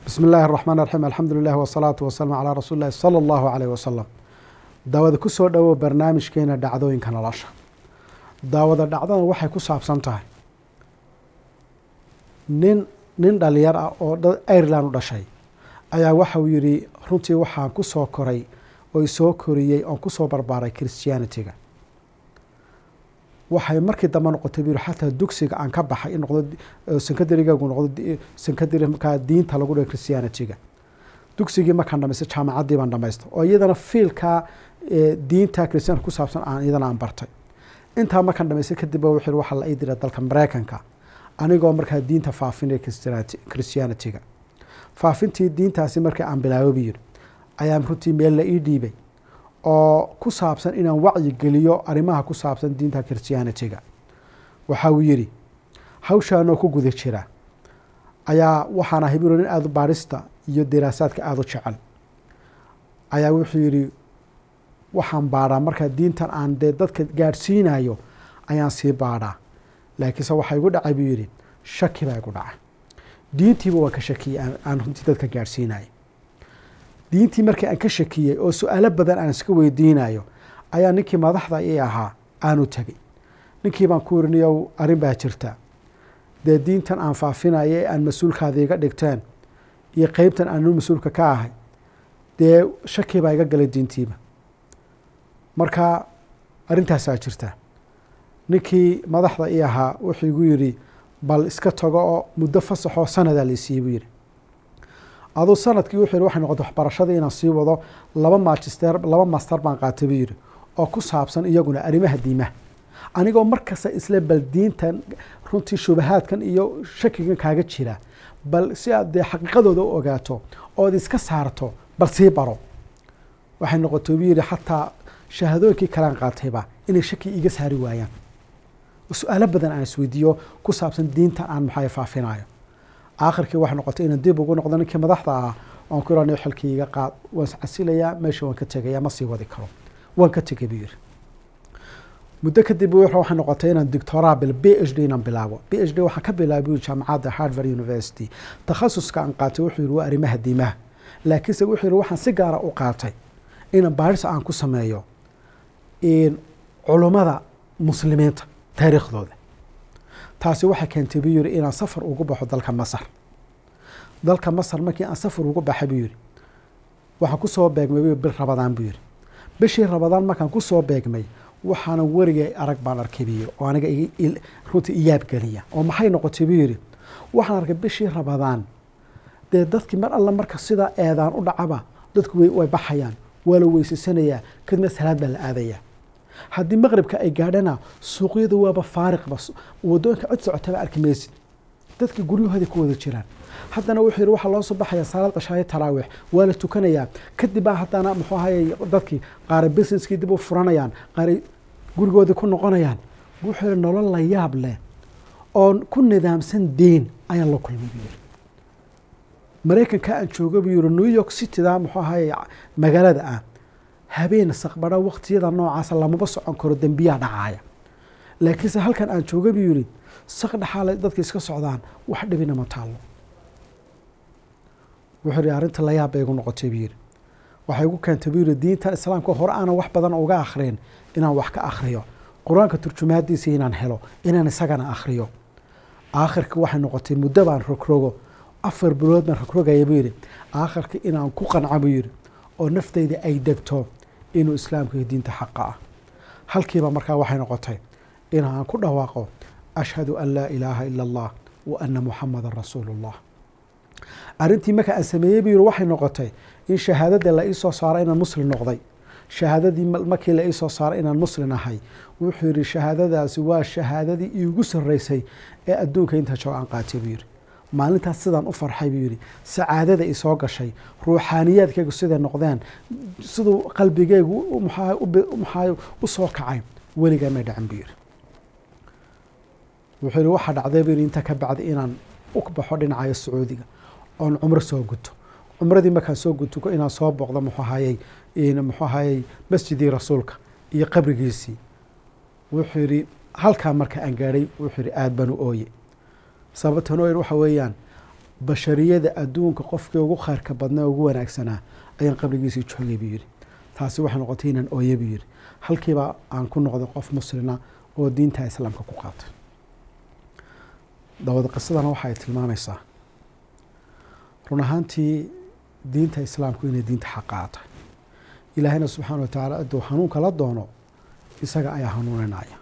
bismi illaahi araxmaan raxiim alxamdu lilah wasalaatu wasalaamu calaa rasuuli illahi sala allahu caleyh wasalam daawada ku soo dhowow barnaamijkeena dhacdooyinka nolosha daawada dhacdadan waxay ku saabsan tahay nin nin dhalinyar ah oo ireland u dhashay ayaa waxauu yidhi runtii waxaan ku soo koray oo isoo koriyey oon kusoo barbaaray christianity-ga waxay markii dambe noqotay buu yihi xataa dugsiga aan ka baxay in noqdo sankadarigagu noqdo sankadari markaa diinta lagu dhigo christianity-ga dugsigii markaan dhamaystay jaamacaddii baan dhamaystay oo iyadana fiilkaa diinta christianka ku saabsan aan iyadana aan bartay intaa markaan dhamaystay kadib wuxuu waxaa la ii diray dalka mareykanka anigoo markaa diinta faafinaya christianity-ga faafintii diintaasi markii aan bilaabo buu yidhi ayaan runtii meel la ii dhiibay oo ku saabsan inaan wacyi geliyo arrimaha ku saabsan diinta christianity-ga waxa uu yidhi hawshaanoo ku guda jira ayaa waxaan ahay buu nin aada baarista iyo diraasaadka aada u jecel ayaa wuxuu yidhi waxaan baadhaa markaa diintan aan dee dadka gaadhsiinayo ayaan sii baadhaa laakiinse waxaa igu dhacay buu yidhi shaki baa igu dhacay diintiiba waan ka shakiyey aan runtii dadka gaadhsiinayo diintii markii aan ka shakiyey oo su-aalo badan aan iska weydiinayo ayaa ninkii madaxda ii ahaa aanu tegey ninkii baan ku iriniyow arrin baa jirta dee diintan aan faafinayo ee aan mas-uulkaada iga dhigteen iyo qeybtan aanu mas-uulka ka ahay dee shaki baa iga galay diintiiba marka arrintaasaa jirta ninkii madaxda ii ahaa wuxuu igu yidhi bal iska tago oo muddo fasaxoo sanadaa laisiiye buu yidhi aduu sanadkii wuxuu yidhi waxay noqotay waxbarashadii inaan sii wado laba magister laba master baan qaatay buu yidhi oo ku saabsan iyaguna arrimaha diimaha anigoo markasta isle bal diintan runtii shubahaadkan iyo shakigan kaaga jira bal si aad dee xaqiiqadooda u ogaato ood iska saarto bal sii baro waxay noqotay buu yidhi xataa shahaadooyinkii kalaan qaatayba inay shaki iga saari waayaan su-aalo badan aan isweydiiyo ku saabsan diintan aan maxaa faafinayo aakhirkii waxay noqotay inaan dib ugu noqdo ninkii madaxda ah oon ku iranayo xilkii iga qaad waan iscasilayaa meesha waan ka tegaya ma sii wadi karo waan ka tegay buu yidhi muddo kadib waxay noqotay inaan doctoraa bil b h d inaan bilaabo b h d waxaan ka bilaabay buu jaamacadda harvard university takhasuska aan qaatay wuxuu yidhi waa arrimaha diimaha laakiinse wuxuu yidhi waxaan si gaara u qaatay inaan baaris aan ku sameeyo culummada muslimiinta taariikhdooda taasi waxay keentay buu yidhi inaan safar ugu baxo dalka masar dalka masar markii aan safar ugu baxay buu yidhi waxaan kusoo beegmay bil rabadaan buu yidhi bishii rabadaan markaan kusoo beegmay waxaana werigay arag baan arkay buu yidhi oo aniga runtii iyaab geliya oo maxay noqotay buu yidhi waxaan arkay bishii rabadaan dee dadkii mar alla marka sidaa eedaan u dhacaba dadku way baxayaan waa la weysasanayaa kadibna salaad baa la aadayaa haddii maqribka ay gaadhana suuqyada waaba faariqba wadooyinka cod socotaba arki maysid dadka guryahooda ku wada jiraan haddana wuxuu yidhi waxaa loo soo baxaya salaad qashaayo taraawiix waa la tukanayaa kadib baa haddana muxuu ahayey dadkii qaara businesskii dib u furanayaan qaaray gurigoodii ku noqonayaan wuxuu yidhi nolol la yaab leh oon ku nidaamsan diin ayaan la kulmay buu yidhi maraykanka aan jooga buu yidhi new york cityda muxuu ahayey magaalada ah habeen saqbadho waqtiyada noocaasa lamaba socon karo dembiyaa dhacaaya laakiinse halkan aan jooga buu yidhi saq dhaxaale dadka iska socdaan wax dhibina ma taallo wuxuu yidhi arrinta layaab bay igu noqotay buu yidhi waxay igu keentay buu yidhi diintan islaamka hore aanan wax badan uga akhriyin inaan wax ka akhriyo qur-aanka turjumaadiisa inaan helo inaan isagana akhriyo aakhirka waxay noqotay muddo baan rogrogo afar bilood baan rogrogaya buu yidhi aakhirka inaan ku qanco buu yidhi oo naftayda ay degto inuu islaamku iyo diinta xaqa ah halkiiba markaa waxay noqotay inaan ku dhawaaqo ashhadu an laa ilaaha ila allah wa ana muxamadan rasuulu llah arrintii marka aan sameeyey buu yihi waxay noqotay in shahaadada la iisoo saaro inaan muslim noqday shahaadadii markii la iisoo saaro inaan muslim ahay wuxuu yihi shahaadadaasi waa shahaadadii iigu sarreysay ee adduunka inta joog aan qaatay buu yihi maalintaas sidaan u farxay buu yidhi sacaadada isoo gashay ruuxaaniyaadkaygu siday noqdeen siduu qalbigeygu maxaa u soo kacay weligaa may dhacin buu yidhi wuxuu yihi waxaa dhacday buu yidhi inta ka bacdi inaan u baxo dhinacayo sacuudiga oon cumro soo guto cumradii markaan soo guto inaan soo booqdo muxuu ahayey muxuu ahayey masjidii rasuulka iyo qabrigiisii wuxuu yidhi halkaa marka aan gaadhay wuxuu yidhi aada baan u ooye sababtan oo waxa weeyaan bashariyada adduunka qofkii ugu khayrka badnaa ugu wanaagsanaa ayaan qabrigiisii joogay buu yidhi taasi waxay noqotay inaan ooye buu yidhi halkiiba aan ku noqday qof muslina oo diinta islaamka ku qaatay dabada qisadana waxay tilmaamaysaa run ahaantii diinta islaamku inay diinta xaqaatay ilaahayna subxaana wa tacaala hadduu hanuunka la doono isaga ayaa hanuuninaya